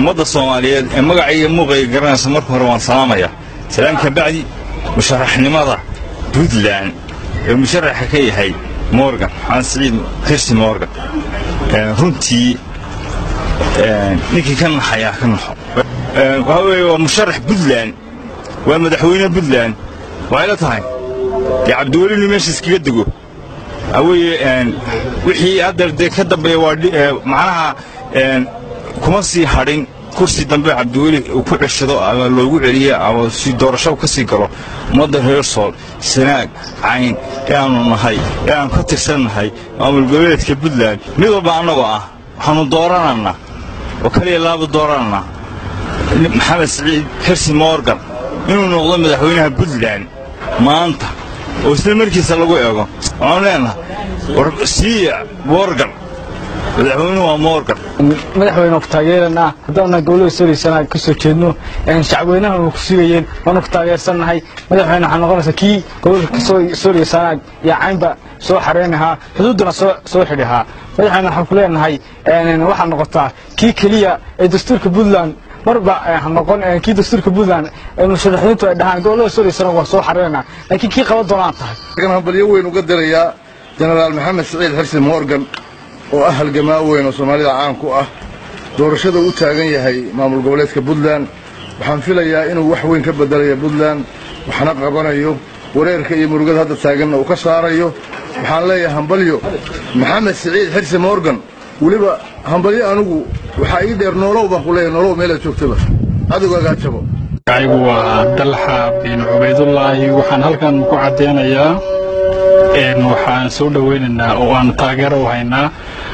ummadda soomaaliyeed ee magacaiyo muuqayga garanaysa marka hore waan salaamaya salaan ka bacdi musharaxnimada puntland ee musharaxa ka yahay morgan maxamed siciid kirsi morgan runtii ninkii ka naxayaa ka naxo waxaa weeye waa musharax puntland waa madaxweyne puntland waxay la tahay dee cabdiweli inuu meesha iskaga dego waxaa wixii hadda dee ka dambeeya waa macnaha kuma sii hadhin kursi dambe cabdiweli uu ku ceshado ama loogu celiyo ama si doorasho ka sii galo ummadda reer sool sanaag cayn ee aanu nahay ee aanu ka tirsannahay maamul goboleedka puntland mid walba annagoo ah waxaanu doorananaa oo kaliya laaba doorananaa maxamed siciid xirsi morgan inuu noqdo madaxweynaha puntland maanta oo isla markiisa lagu eego waxaanu leenahay war siiya morgan madaxweynuhu waa morgan madaxweyne ku taageeranaa haddaana gobolada soolaysana ka soo jeedno shacweynaha ku sugayeen waanu ku taageersannahay madaxweyne waxaa noqonaysa kii gobolka soolaysana iyo caynba soo xareynahaa xuduuddana soo xidhihaa madaxweyne waxaan ku leenahay waxaa noqotaa kii keliya ee dastuurka puntland marba ha noqon kii dastuurka puntland ee musharaxiintu ay dhahaan gobolada soolaysana waa soo xareynaa laakiin kii qaban doonaan tahay hambalyo weyn uga dirayaa jenaraal maxamed siciid xirsi morgan oo ah halgamaa weyn oo soomaalida caan ku ah doorashada u taagan yahay maamul goboleedka puntland waxaan filayaa inuu wax weyn ka bedelayo puntland waxna qabanayo wareerka iyo murugada hadda taaganna uu ka saarayo waxaan leeyahay hambalyo maxamed siciid xirsi morgan weliba hambalyo anugu waxaa ii dheer noolow baan ku leeyahay noolow meelaad joogtaba cadowgaagaa jabo magacigu waa dalxa bin cubaydullaahi waxaan halkan ku caddeynayaa waxaan soo dhoweynaynaa oo aan taageero u haynaa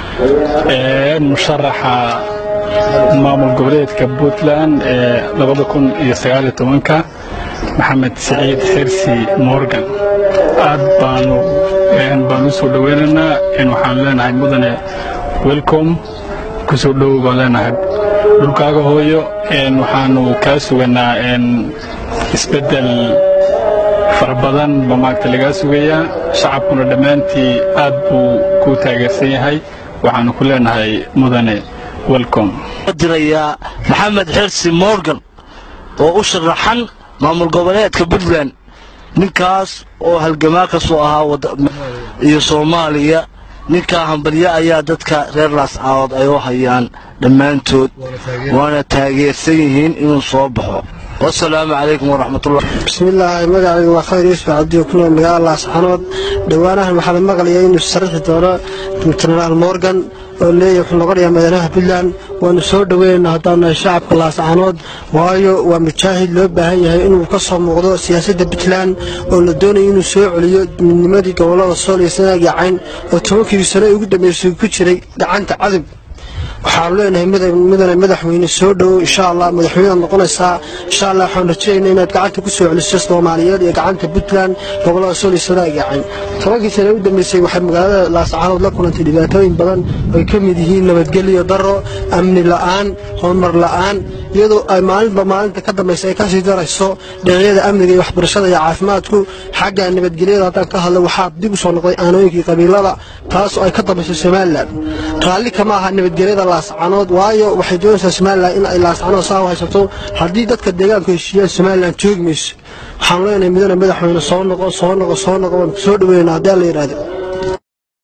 musharaxa maamul goboleedka puntland ee labada kun iyo sagaaliyo tobanka maxamed siciid xirsi morgan aad baanu baan u soo dhoweynaynaa waxaan leenahay mudane welcom ku soo dhowow baan leenahay dhulkaaga hooyo waxaanu kaa suganaa isbeddel fara badan ba maagta lagaa sugayaa shacabkuna dhammaantii aad buu ku taageersan yahay waxaanu ku leenahay mudane welcom dirayaa maxamed xirsi morgan oo u sharaxan maamul goboleedka puntland ninkaas oo halgamaa ka soo ahaa iyo soomaaliya ninkaa hambalyo ayaa dadka reer laascaadood ay u hayaan dhammaantood waana taageersan yihiin inuu soo baxo wasalaamu calaykum waraxmatullah bismillaahi magacaygu waa khayr yuusuf cabdiyo ku nool magaalada laascanood dhowaanahan waxaa la maqlayaa inuu sarixi doono jenaraal morgan oo leeyahy wuxuu noqonayaa madaxweynaha puntland waanu soo dhoweynaynaa haddaanu nahay shacabka laascanood waayo waa mujaahid loo baahan yahay inuu ka soo muuqdo siyaasadda puntland oo la doonayo inuu soo celiyo midnimadii gobollada sool iyo sanaag iyo cayn oo tobankii sano ugu dambeysay ku jiray gacanta cadib waxaanu leenahay mudane madaxweyne soo dhowow insha allah madaxweynead noqonaysaa insha allah waxaan rajaynaa inaad gacanta ku soo celiso soomaaliyeed iyo gacanta puntland gobollada sool iyo sanaag iyo cayn tobankii sane u dambeysay waxay magaalada laascaanood la kulantay dhibaatooyin badan ay ka mid yihiin nabadgelyo darro amni la'aan horumar la'aan iyadoo ay maalinba maalinta ka dambaysa ay kasii darayso dhinacyada amniga iyo waxbarashada iyo caafimaadku xagga nabadgelyada haddaan ka hadlo waxaa dib u soo noqday aanooyinkii qabiilada taas oo ay ka dambayso somalilan raalli kama aha nabadgelyada laascanood waayo waxay doonaysaa somalilan in ay laascanood saa u haysato haddii dadka deegaanku heshiiyaan somalilan joogi mayso waxaanu leenahay mudane madaxweyne soo noqo soo noqo soo noqo waan soo dhaweynaa haddii alla yidhaahdo